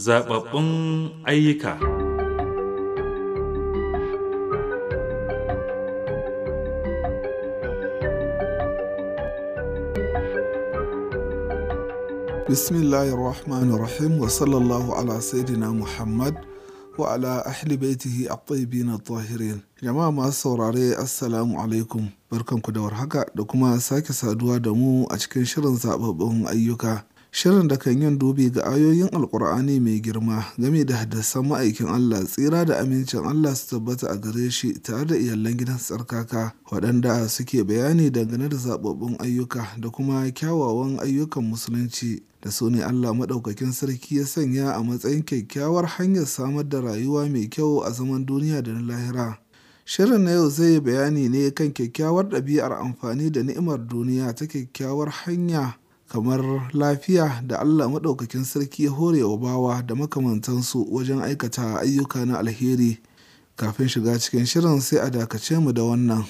Zaɓaɓɓun ayyuka bismillahir rahmanir rahim wa sallallahu ala sayyidina muhammad wa ala ahli baitihi at-tayyibin at-tahirin jama'a masu saurare assalamu alaikum barkanku da warhaka da kuma sake saduwa da mu a cikin shirin zababbun ayyuka shirin da kan yin dubi ga ayoyin alkur'ani mai girma game da haddasan ma'aikin Allah tsira da amincin Allah su tabbata a gare shi tare da iyalan gidan tsarkaka waɗanda suke bayani dangane da zababbun ayyuka da kuma kyawawan ayyukan musulunci da su ne Allah maɗaukakin sarki ya sanya a matsayin kyakkyawar hanyar samar da rayuwa mai kyau a zaman duniya da na lahira. Shirin na yau zai bayani ne kan kyakkyawar ɗabi'ar amfani da ni'imar duniya ta kyakkyawar hanya kamar lafiya da Allah maɗaukakin sarki ya hore wa bawa da makamantansu wajen aikata ayyuka na alheri. Kafin shiga cikin shirin sai a dakace mu da wannan.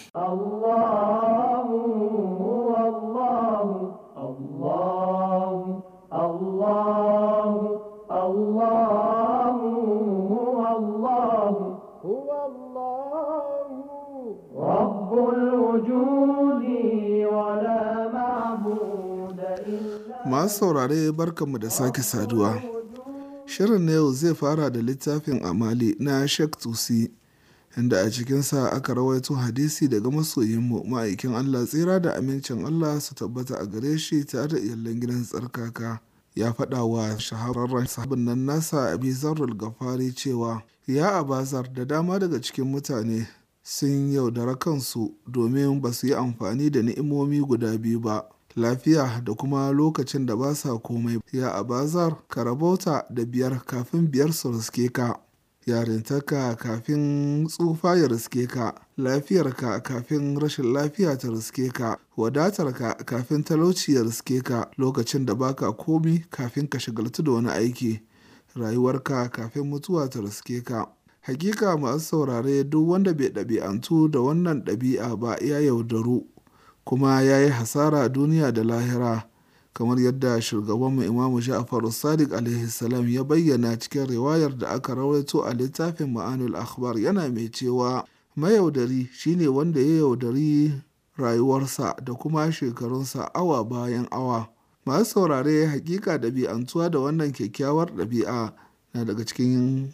Masu saurare barkanmu da sake saduwa. Shirin na yau zai fara da littafin Amali na Sheikh Tusi, inda a cikinsa aka rawaito hadisi daga masoyinmu ma'aikin Allah tsira da amincin Allah su tabbata a gare shi tare da iyalan gidan tsarkaka. Ya faɗa wa shahararren sahabin nan nasa Abi Zarrul Gafari cewa, Ya abazar da dama daga cikin mutane sun yaudara kansu domin ba su yi amfani da ni'imomi guda biyu ba. lafiya da kuma lokacin da ba sa komai ya abazar ka rabauta da biyar kafin biyar su riske ka yarintaka kafin tsufa ya riske ka lafiyarka kafin rashin lafiya ta riske ka wadatarka kafin talauci ya riske ka lokacin da baka komi kafin ka shigaltu da wani aiki rayuwarka kafin mutuwa ta riske ka hakika masu saurare duk wanda bai ɗabi'antu da wannan ɗabi'a ba ya yaudaru kuma ya yi hasara duniya da lahira kamar yadda shugabanmu imamu ja'far sadiq alaihi salam ya bayyana cikin riwayar da aka rawaito a littafin ma'anul akhbar yana mai cewa mayaudari shine wanda ya yaudari rayuwarsa da kuma shekarunsa awa bayan awa masu saurare hakika ɗabi'antuwa da wannan kyakkyawar ɗabi'a na daga cikin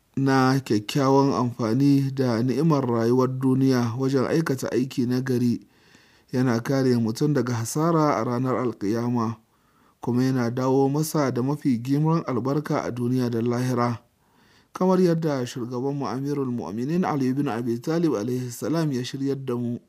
na kyakkyawan amfani da ni'imar rayuwar duniya wajen aikata aiki na gari yana kare mutum daga hasara a ranar alkiyama kuma yana dawo masa da mafi girman albarka a duniya da lahira kamar yadda shugabanmu amirul mu'minin ali bin abi talib alaihi salam ya shiryar da mu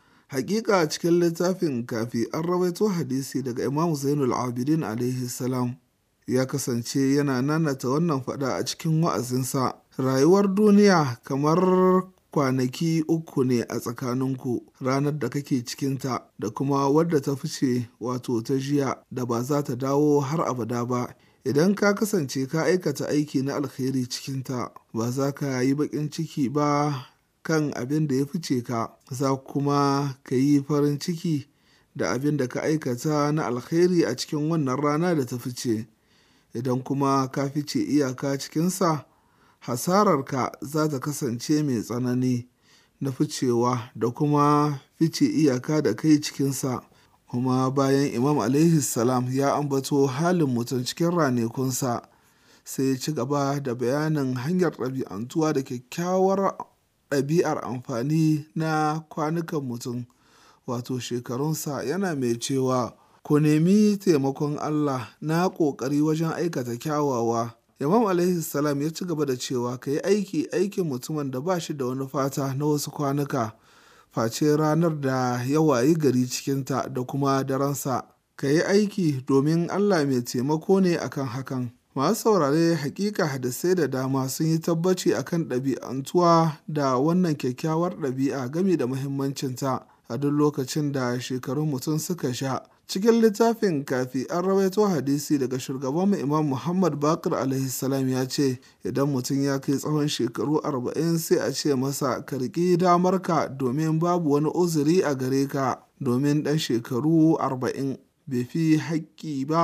hakika cikin littafin kafi an rawaito hadisi daga imamu zainul abidin alaihi salam ya kasance yana nanata wannan fada a cikin wa'azinsa rayuwar duniya kamar kwanaki uku ne a tsakaninku ranar da kake cikinta da kuma wadda ta fice wato ta jiya da ba za ta dawo har abada ba idan ka kasance ka aikata aiki na alkhairi cikinta ba za ka yi baƙin ciki ba kan abin da ya fice ka za kuma ka yi farin ciki da abin da ka aikata na alkhairi a cikin wannan rana da ta fice idan kuma ka fice iyaka cikinsa hasararka za ta kasance mai tsanani na ficewa da kuma fice iyaka da kai cikinsa kuma bayan imam alaihi salam ya ambato halin mutum cikin ranekunsa sai ya ci gaba da bayanin hanyar ɗabi'antuwa da kyakkyawar ɗabi'ar amfani na kwanukan mutum wato shekarunsa yana mai cewa ku nemi taimakon allah na ƙoƙari wajen aikata kyawawa Imam alaihi salam ya ci gaba da cewa ka yi aiki aikin mutumin da ba shi da wani fata na wasu kwanuka face ranar da ya wayi gari cikinta da kuma daransa ka yi aiki domin Allah mai taimako ne akan hakan masu saurare hakika hadisai da dama sun yi tabbaci akan ɗabi'antuwa da wannan kyakkyawar ɗabi'a gami da muhimmancinta a duk lokacin da shekarun mutum suka sha cikin littafin kafi an rawaito hadisi daga shugaban imam muhammad bakir alaihissalam ya ce idan mutum ya kai tsawon shekaru arba'in sai a ce masa ka riƙi damarka domin babu wani uzuri a gare ka domin ɗan shekaru arba'in bai fi haƙƙi ba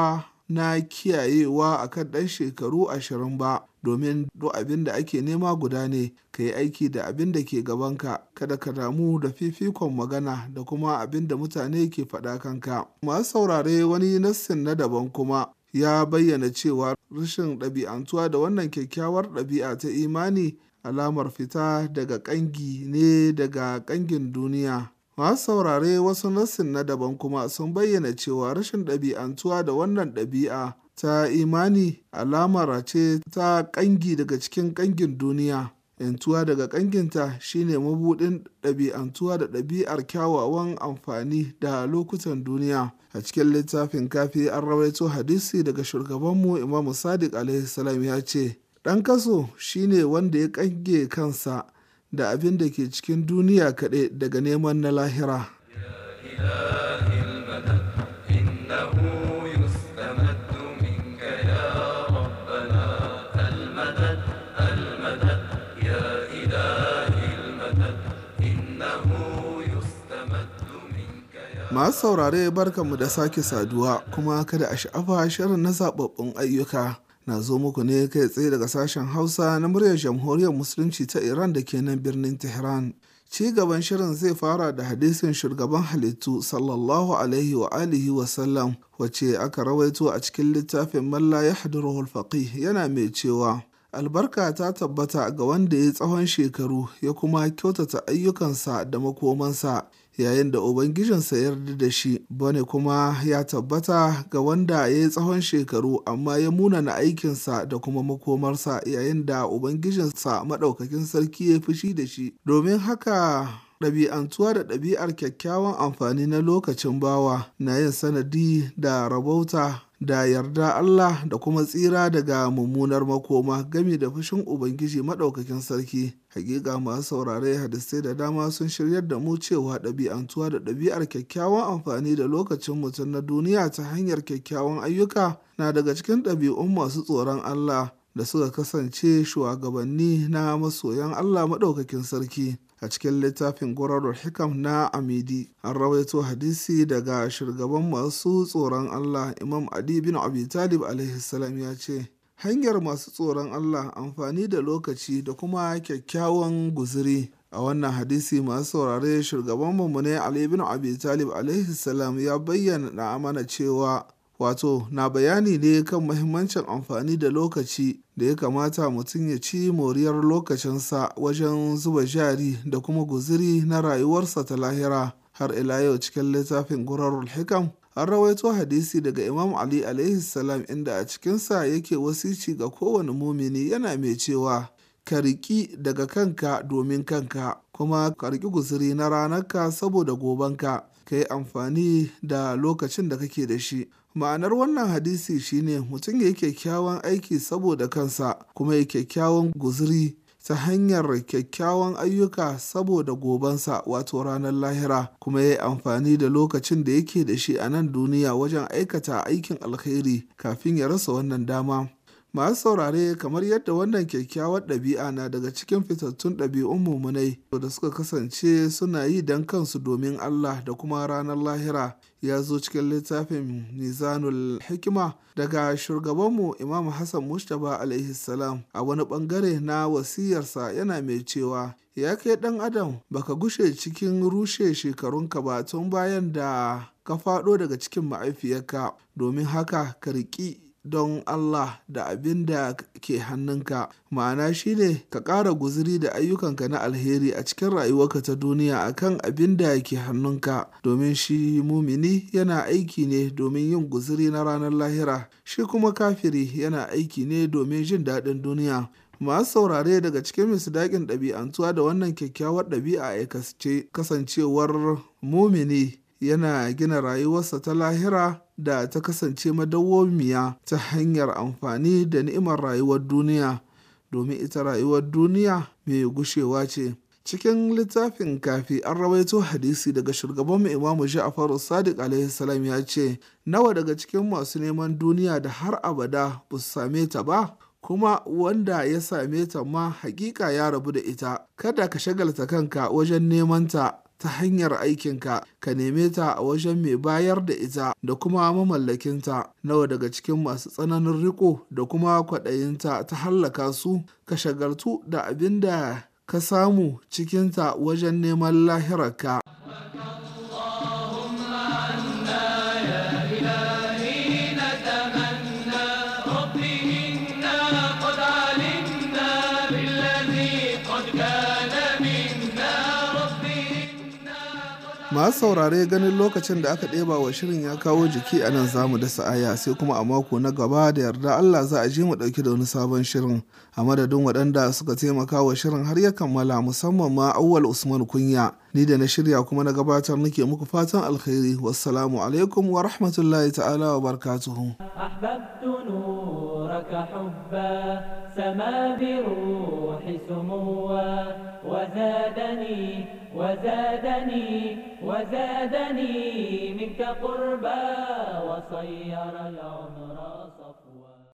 na kiyayewa a kan ɗan shekaru ashirin ba domin duk abin da ake nema guda ne ka yi aiki da abin da ke gabanka kada ka damu da fifikon magana da kuma abin da mutane ke faɗa kanka masu saurare wani nassin na daban kuma ya bayyana cewa rashin ɗabi'antuwa da wannan kyakkyawar ɗabi'a ta imani alamar fita daga ƙangi ne daga ƙangin duniya masu saurare wasu nassin na daban kuma sun bayyana cewa rashin ɗabi'antuwa da wannan ɗabi'a ta imani alamar ce ta ƙangi daga cikin ƙangin duniya yantuwa daga ƙanginta shine mabuɗin ɗabi'antuwa da ɗabi'ar kyawawan amfani da lokutan duniya a cikin littafin kafi an rawaito hadisi daga shugabanmu imamu sadiq alaihi ya ce ɗan kaso shine wanda ya ƙange kansa da abin da ke cikin duniya kaɗai daga neman na lahira. Masu saurare barkanmu da sake saduwa kuma kada a sha'afa shirin na zababbun ayyuka. na zo muku ne kai tsaye daga sashen hausa na muryar jamhuriyar musulunci ta iran da ke nan birnin tehran ci gaban shirin zai fara da hadisin shugaban halittu sallallahu alaihi wa alihi wa sallam wacce aka rawaito a cikin littafin malla ya hadurul faqih yana mai cewa albarka ta tabbata ga wanda ya tsawon shekaru ya kuma kyautata ayyukansa da makomansa yayin da ubangijinsa ya yarda da shi bane kuma ya tabbata ga wanda ya yi tsawon shekaru amma ya munana aikinsa da kuma makomarsa yayin da ubangijinsa maɗaukakin sarki ya fushi da shi domin haka ɗabi'antuwa da ɗabi'ar kyakkyawan amfani na lokacin bawa na yin sanadi da rabauta da yarda Allah da kuma tsira daga mummunar makoma gami da fushin Ubangiji maɗaukakin sarki. Hakika masu saurare hadisai da dama sun shiryar da mu cewa ɗabi'antuwa da ɗabi'ar kyakkyawan amfani da lokacin mutum na duniya ta hanyar kyakkyawan ayyuka na daga cikin ɗabi'un masu tsoron Allah da suka kasance shugabanni na masoyan Allah maɗaukakin sarki. a cikin littafin gurarar hikam na amidi an rawaito hadisi daga shugaban masu tsoron allah imam adi bin abi talib alaihi ya ce hanyar masu tsoron allah amfani da lokaci da kuma kyakkyawan guziri a wannan hadisi masu saurare shugaban mummune ali bin abi talib alaihi ya bayyana mana cewa wato na bayani ne kan mahimmancin amfani da lokaci da ya kamata mutum ya ci moriyar lokacinsa wajen zuba jari da kuma guziri na rayuwarsa ta lahira har ila yau cikin littafin gurarul hikam an rawaito hadisi daga imam ali alaihi salam inda a cikinsa yake wasici ga kowane mumini yana mai cewa ka riƙi daga kanka domin kanka kuma ka riƙi guziri na ranarka saboda gobanka ka yi amfani da lokacin da kake da shi ma'anar wannan hadisi shine mutum ya yi kyakkyawan aiki saboda kansa kuma ya kyakkyawan guziri ta hanyar kyakkyawan ayyuka saboda gobansa wato ranar lahira kuma ya yi amfani da lokacin da yake da shi a nan duniya wajen aikata aikin alkhairi kafin ya rasa wannan dama masu saurare kamar yadda wannan kyakkyawar ɗabi'a na daga cikin fitattun ɗabi'un mummunai da suka kasance suna yi don kansu domin Allah da kuma ranar lahira ya zo cikin littafin mizanul hikima daga shugabanmu imam hassan mustapha alaihi salam a wani bangare na wasiyarsa yana mai cewa ya kai ɗan adam baka gushe cikin rushe shekarunka ba tun bayan da ka faɗo daga cikin ma'aifiyarka domin haka ka riƙi don Allah da abin da ke hannunka ma'ana shine ka ƙara guziri da ayyukanka na alheri a cikin rayuwarka ta duniya akan abin da ke hannunka domin shi mumini yana aiki ne domin yin guziri na ranar lahira shi kuma kafiri yana aiki ne domin jin daɗin duniya masu saurare daga cikin misdaƙin ɗabi'antuwa da wannan kyakkyawar ɗabi'a aikace kasancewar mumini yana gina rayuwarsa ta lahira da ta kasance madawwamiya ta hanyar amfani da ni'imar rayuwar duniya domin ita rayuwar duniya mai gushewa ce cikin littafin kafi an rawaito hadisi daga shugaban mu imamu ja'faru sadiq alaihi salam ya ce nawa daga cikin masu neman duniya da har abada ba su same ta ba kuma wanda ya same ta ma hakika ya rabu da ita kada ka shagalta kanka wajen neman ta ta hanyar aikinka ka neme ta a wajen mai bayar da ita da kuma mamallakinta nawa daga cikin masu tsananin riko da kuma kwaɗayinta ta hallaka su ka shagaltu da abin da ka samu cikinta wajen neman lahirarka masu saurare ganin lokacin da aka ɗeba wa shirin ya kawo jiki a nan zamu da sa'aya sai kuma a mako na gaba da yarda Allah za a je mu ɗauki da wani sabon shirin a madadin waɗanda suka taimaka wa shirin har ya kammala musamman ma awwal usman kunya ni da na shirya kuma na gabatar nake muku fatan alkhairi wassalamu alaikum wa rahmatullahi ta'ala wa barakatuhu سما بروح سموا وزادني وزادني وزادني منك قربا وصير العمر صفوا